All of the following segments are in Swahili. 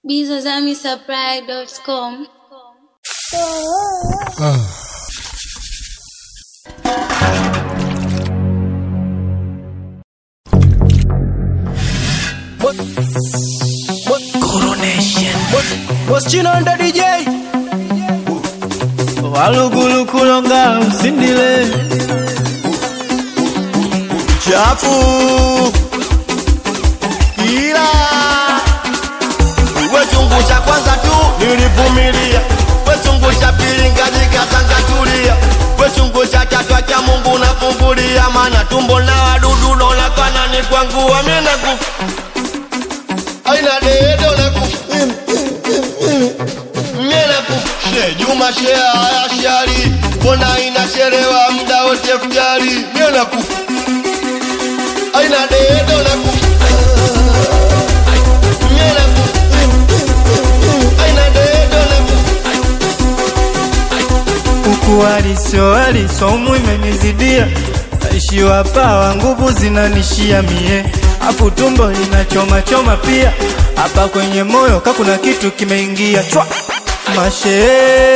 bizazamisupply.com. Moschino ndo DJ walugulu kulonga msindile chafu ila we chungu cha kwanza tu nilivumilia we chungu cha pili ngajikatangatulia we chungu cha tatu cha Mungu nafungulia maana tumbo na wadudu naonekana ni kwangu amina kufa aina dedo na kufa Mena kufshe Juma shea haya shari Mbona inachelewa muda wote futari Mena kufu Aina dedo na kufu Mena kufu Aina dedo na kufu huku waliso walisomu imenizidia naishiwa pawa nguvu zinanishia mie afu tumbo linachoma choma pia hapa kwenye moyo ka kuna kitu kimeingia chwa mashe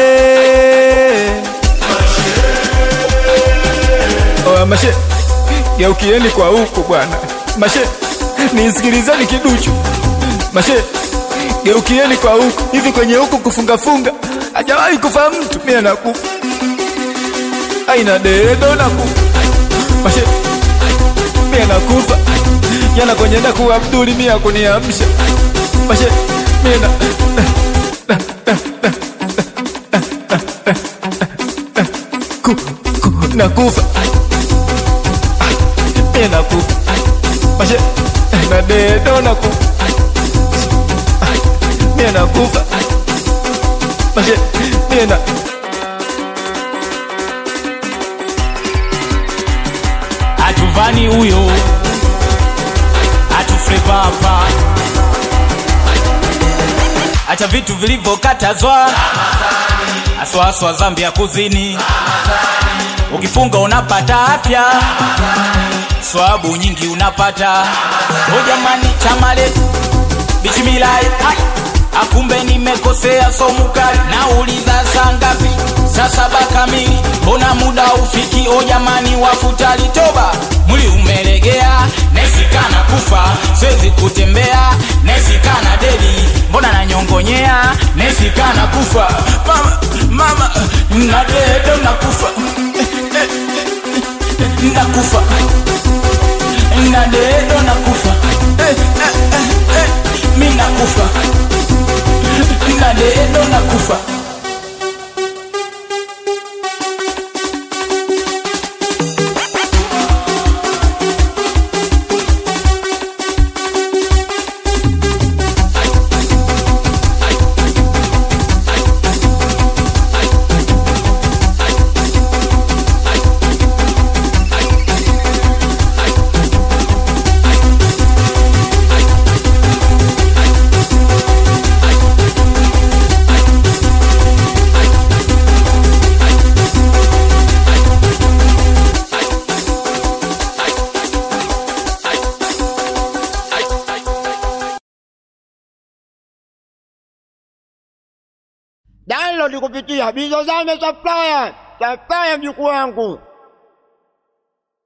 Oya mashe geukieni kwa huku bwana mashe nisikilizeni kiduchu mashe geukieni kwa huku hivi kwenye huku kufungafunga hajawahi kufa mtu mie nakufa aina dedo nakufa mashe mie nakufa jana kwenye ndaku abduli mie akuniamsha mashe mie na ku, ku, nakufa mie nakufa mashe na dedo nakufa mie nakufa mashe mie na hatuvani huyo hatufreva hapa acha vitu vilivyokatazwa aswaswa zambi ya kuzini ukifunga unapata afya swabu nyingi unapata o jamani chama letu bichimilai akumbe nimekosea somukali nauliza saa ngapi saa saba kamili mbona muda ufiki o jamani wafutali toba mwili umelegea nesikana kufa siwezi kutembea nesikana dedi mbona nanyongonyea nesikana kufa mama mama nadedo nakufa nakufa nadedo nakufa eh, eh, eh, eh, mi nakufa nadedo nakufa download kupitia Bizozame Supplier. Supplier mjukuu wangu.